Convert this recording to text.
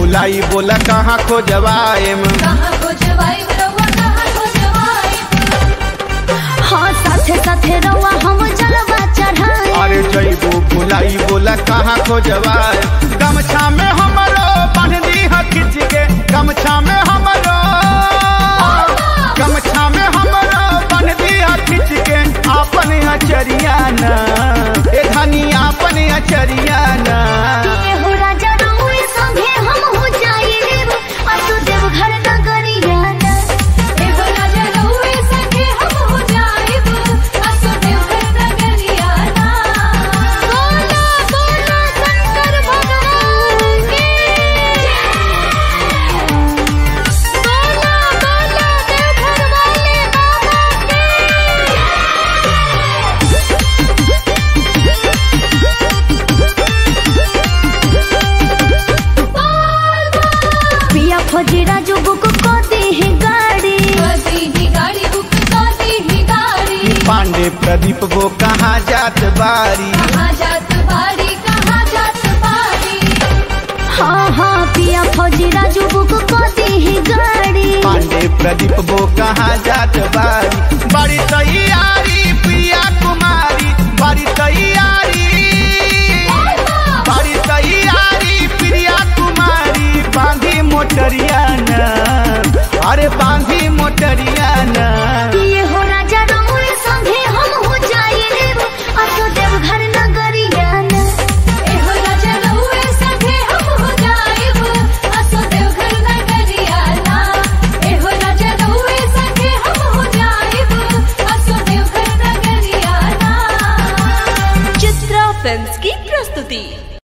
भुलाई बोला कहाँ खोजवाएम कहाँ खोजवाई रउआ कहाँ खोजवाई हाँ साथे साथे रवा हम जलवा चढ़ाई अरे जैबू भुलाई बोला कहाँ खोजवाए गमछा में हमरो बांध दी है खिंच के गमछा में हमरो गमछा में हमरो बांध दी है खिंच के आपन अचरिया ना ए धनी आपन अचरिया ना ये हो राजा रउए संगे हम हो जाइब असु देव घर नगरिया ना एगो राजा रउए संगे हम हो जाइब असो देवघर नगरिया ना बोला बोला शंकर भगवान की बोला बोला देवघर वाले बाबा पिया फौजी राजू बुक को दी है गाड़ी कदी ही गाड़ी बुक कदी ही गाड़ी पांडे प्रदीप वो कहाँ जात बारी कहाँ जात बाड़ी कहाँ जात बाड़ी हाँ हाँ पिया फौजी राजू बुक को दी है गाड़ी पांडे प्रदीप वो कहाँ जात बारी बड़ी